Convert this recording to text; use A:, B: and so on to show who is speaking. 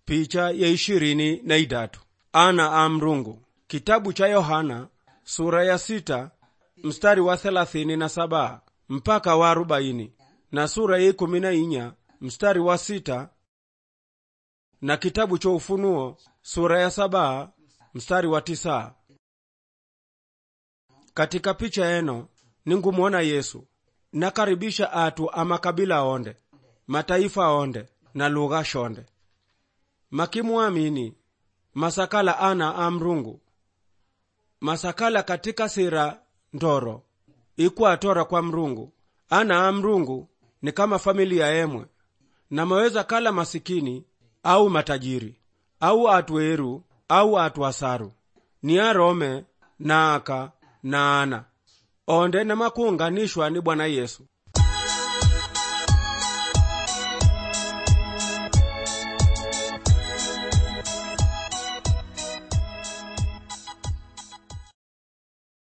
A: picha ya ishirini na idatu ana a mrungu kitabu cha yohana sura ya sita mstari wa thelathini na saba mpaka wa arobaini na sura ya ikumi na inya mstari wa sita na kitabu cha ufunuo sura ya saba mstari wa tisa katika picha eno ningumwona yesu nakaribisha atu amakabila onde mataifa onde na lugha shonde makimwamini masakala ana a mrungu masakala katika sira ndoro ikwatora kwa mrungu ana a mrungu ni kama familia emwe na maweza kala masikini au matajiri au atu eru au atu asaru ni arome na aka na ana onde namakuunganishwa ni bwana yesu